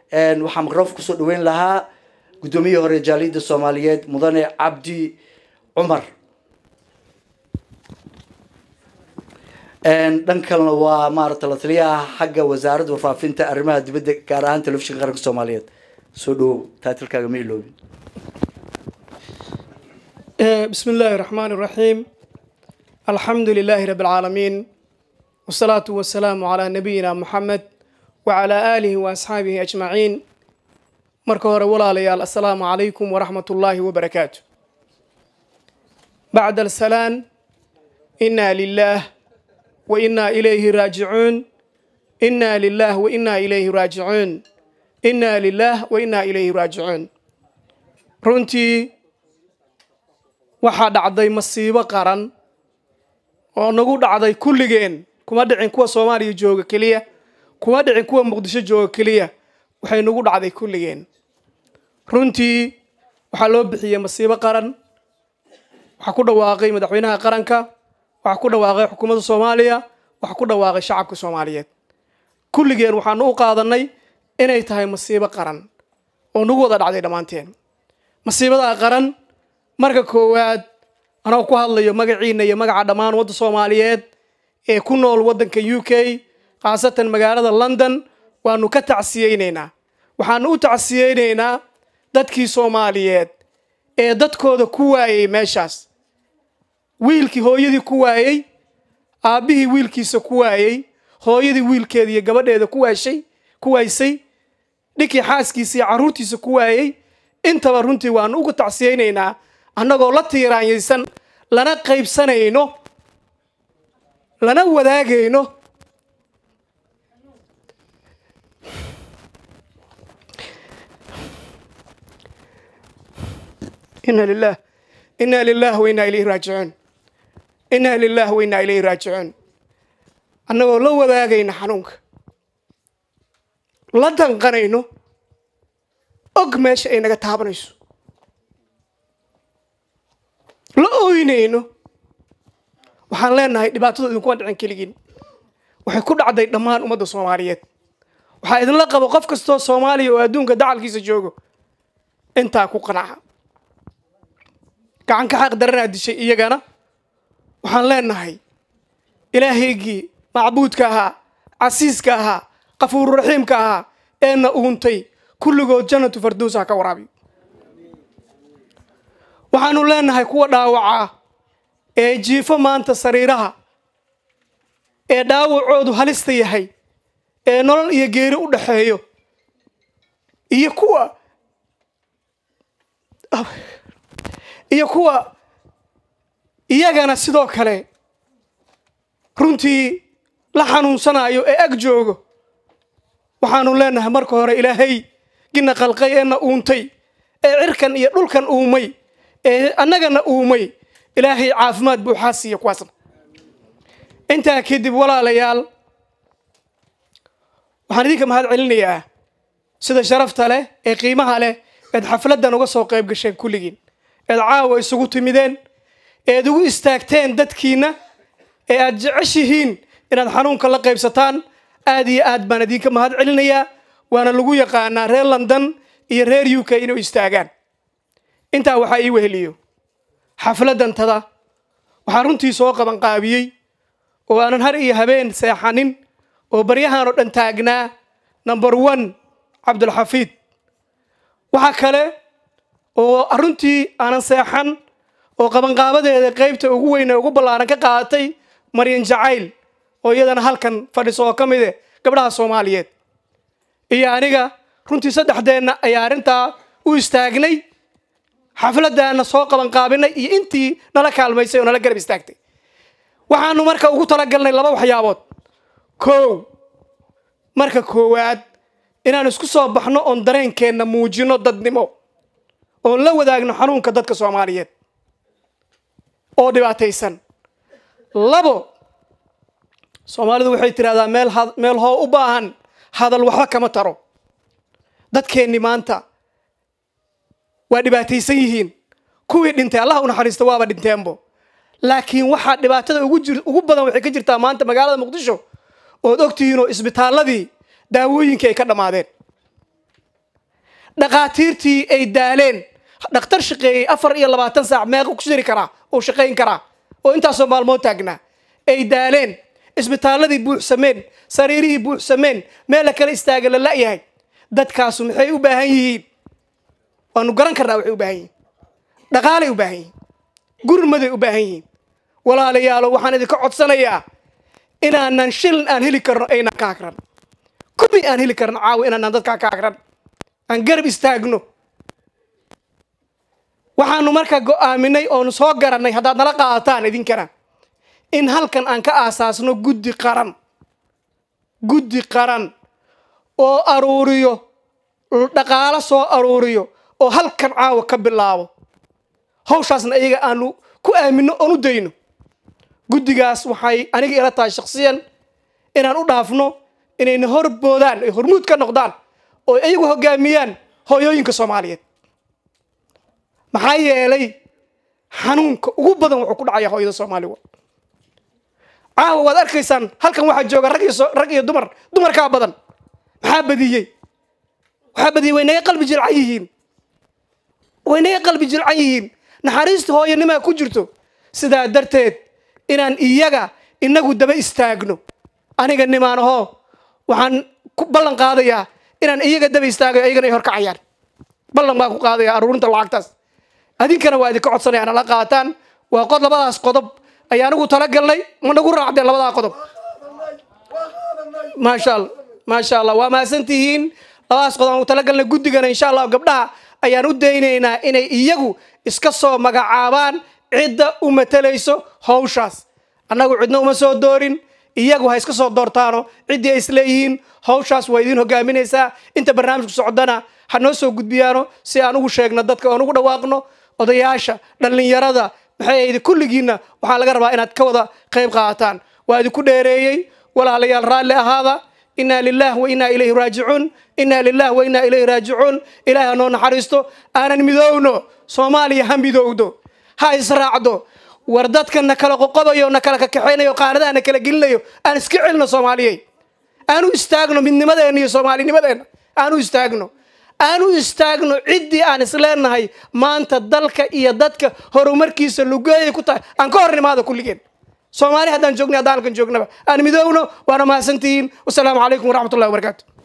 waxaa microf kusoo dhaweyn lahaa guddoomiyihii hore jaaliyadda soomaaliyeed mudane cabdi cumar dhan kalena waa maarata la taliyaha xagga wasaaradda warfaafinta arrimaha dibadda gaar ahaan telefishinka qaranka soomaaliyeed soo dhawow taatilkaaga ma iloobin بسم الله الرحمن الرحيم الحمد لله رب العالمين والصلاة والسلام على نبينا محمد وعلى آله وأصحابه أجمعين marka hore walaalayaal assalaamu calaykum waraxmat ullaahi wabarakaatu bacda alsalaan inaa lilaah wa inaa ilayhi raajicuun inaa lilaah wa inaa ilayhi raajicuun inaa lilaah wa inaa ilayhi raajicuun runtii waxaa dhacday masiibo qaran oo nagu dhacday kulligeen kuma dhicin kuwa soomaaliya jooga keliya kuma dhicin kuwa muqdisho jooga keliya waxay nagu dhacday kulligeen runtii waxaa loo bixiyey masiibo qaran waxaa ku dhawaaqay madaxweynaha qaranka waxaa ku dhawaaqay xukuumadda soomaaliya waxaa ku dhawaaqay shacabka soomaaliyeed kulligeen waxaanu u qaadanay inay tahay masiibo qaran oo nagu wada dhacday dhammaanteen masiibadaa qaran marka koowaad anoo ku hadlayo magaciina iyo magaca dhammaan wadda soomaaliyeed ee ku nool waddanka u k khaasatan magaalada london waanu ka tacsiyeynaynaa waxaanu u tacsiyeynaynaa dadkii soomaaliyeed ee dadkooda ku waayey meeshaas wiilkii hooyadii ku waayey aabbihii wiilkiisa ku waayey hooyadii wiilkeeda iyo gabadheeda ku waashay ku waaysay dhinkii xaaskiisa iyo carruurtiisa ku waayey intaba runtii waanu uga tacsiyeynaynaa annagoo la tiiraanyaysan lana qaybsanayno lana wadaagayno ina lilah ina lilah wa inaa ilayhi raajicuun inaa lilah wa inaa ilayhi raajicuun annagoo la wadaagayno xanuunka la danqanayno og meesha ay naga taabanayso la ooynayno waxaan leenahay dhibaatadu idinkuma dhicin keligiin waxay ku dhacday dhammaan ummadda soomaaliyeed waxaa idinla qabo qof kastoo soomaaliya oo adduunka dacalkiisa joogo intaa ku qanaca gacan ka xaq daranaa dishay iyagana waxaan leenahay ilaahaygii macbuudka ahaa casiiska ahaa qafuururaxiimka ahaa eena uuntay kulligood jannatu farduus ha ka waraabiyo waxaanu leenahay kuwa dhaawacaa ee jiifo maanta sariiraha ee dhaawacoodu halista yahay ee nolol iyo geeri u dhaxeeyo iyo kuwa iyo kuwa iyagana sidoo kale runtii la xanuunsanayo ee ag joogo waxaanu leenahay marka hore ilaahay gina qalqay eena uuntay ee cirkan iyo dhulkan uumay ee annagana uumay ilaahay caafimaad buuxaa siiya kuwaasna intaa kadib walaalayaal waxaan idinka mahad celinayaa sida sharafta leh ee qiimaha leh eed xafladdan uga soo qayb gasheen kulligiin eed caawa isugu timideen eed ugu istaagteen dadkiinna ee aad jeceshihiin inaad xanuunka la qaybsataan aad iyo aad baan idinka mahad celinayaa waana lagu yaqaanaa reer london iyo reer u k inuu istaagaan intaa waxaa ii weheliyo xafladdantada waxaa runtii soo qaban qaabiyey oo aanan har iyo habeen seexanin oo baryahan oo dhan taagnaa number one cabdulxafiid waxaa kale oo runtii aanan seexan oo qabanqaabadeeda qaybta ugu weyn ee ugu ballaaran ka qaadatay maryan jacayl oo iyadana halkan fadhiso oo ka mide gabdhaha soomaaliyeed iyo aniga runtii saddexdeenna ayaa arrintaa u istaagnay xafladdaana soo qabanqaabinay iyo intii nala kaalmaysay oo nala garab istaagtay waxaanu marka ugu talagalnay laba waxyaabood kow marka koowaad inaan isku soo baxno oon dareenkeenna muujino dadnimo oon la wadaagno xanuunka dadka soomaaliyeed oo dhibaataysan labo soomaalidu waxay tidhahdaa meel meel hoo u baahan hadal waxba kama taro dadkeenni maanta waa dhibaataysan yihiin kuwii dhintay allah u naxariista waaba dhinteenbo laakiin waxaa dhibaatada ugu jir ugu badan waxay ka jirtaa maanta magaalada muqdisho ood ogtihiin oo isbitaalladii daawooyinkii ay ka dhammaadeen dhakhaatiirtii ay daaleen dhakhtar shaqeeyey afar iyo labaatan saac meeqa ku jiri karaa uu shaqayn karaa oo intaasoo maalmood taagnaa ay daaleen isbitaaladii buuxsameen sariirihii buuxsameen meel la kala istaaga la la'yahay dadkaasu maxay u baahan yihiin waanu garan karnaa waxay u baahan yihiin dhaqaalay u baahan yihiin gurmaday u baahan yihiin walaalayaalo waxaan idinka codsanayaa inaanan shilin aan heli karno aynan ka agran kumi aan heli karno caawa inaanan dadkaa ka agran aan garab istaagno waxaanu markaa go'aaminay oonu soo garannay haddaad nala qaadataan idinkana in halkan aan ka aasaasno guddi qaran guddi qaran oo aruuriyo dhaqaalo soo aruuriyo oo halkan caawa ka bilaabo hawshaasna iyaga aanu ku aamino oon u dayno guddigaas waxay aniga ila tahay shaksiyan inaan u dhaafno inayna horboodaan ay hormuud ka noqdaan oo iyagu hogaamiyaan hooyooyinka soomaaliyeed maxaa yeelay xanuunka ugu badan wuxuu ku dhacaya hooyada soomaaliga caawa waad arkaysaan halkan waxaa jooga rag iyo rag iyo dumar dumarkaa badan maxaa badiyey waxaa badiyey way naga qalbi jilcan yihiin way naga qalbi jilcan yihiin naxariista hooyanimaa ku jirto sidaa darteed inaan iyaga inagu daba istaagno aniga nimaanahoo waxaan ku ballan qaadayaa inaan iyaga daba istaagayo iyagana ay horkacayaan ballan baan ku qaadaya aruurinta lacagtaas adinkana waa idinka codsanaya nala qaataan waa qod labadaas qodob ayaa anigu talagalnay ma nagu raacdeen labadaa qodob maasha allah maasha allah waa mahadsantihiin labadaas qodob aan u talagalnay guddigana insha allah gabdhaha ayaan u daynaynaa inay iyagu iska soo magacaabaan cidda u matalayso hawshaas annagu cidna uma soo doorin iyagu ha iska soo doortaano ciddii ay isleeyihiin hawshaas waa idiin hogaaminaysaa inta barnaamijku socdana ha noo soo gudbiyaano si aan ugu sheegno dadka oon ugu dhawaaqno odayaasha dhallinyarada maxay ahayd kulligiinna waxaa laga rabaa inaad ka wada qayb qaadataan waa idinku dheereeyey walaalayaal raalli ahaada inaa lilah wa inaa ilayhi raajicuun inaa lilah wa inaa ilayhi raajicuun ilaahi ha noo naxariisto aanan midoowno soomaaliya ha midowdo ha israacdo war dadka na kala qoqobayo na kala kakaxaynayo qaanadaha na kala gelinayo aan iska celino soomaaliyey aanu istaagno midnimadeenna iyo soomaalinimadeenna aanu istaagno aanu istaagno ciddii aan isleenahay maanta dalka iyo dadka horumarkiisa lugeeyay ku tahay aan ka hor nimaado kulligeen soomaali haddaan joogna haddaan halkan joognaba aan midoowno waana mahadsantihiin wasalaamu calaykum waraxmat ullahi wabarakaatu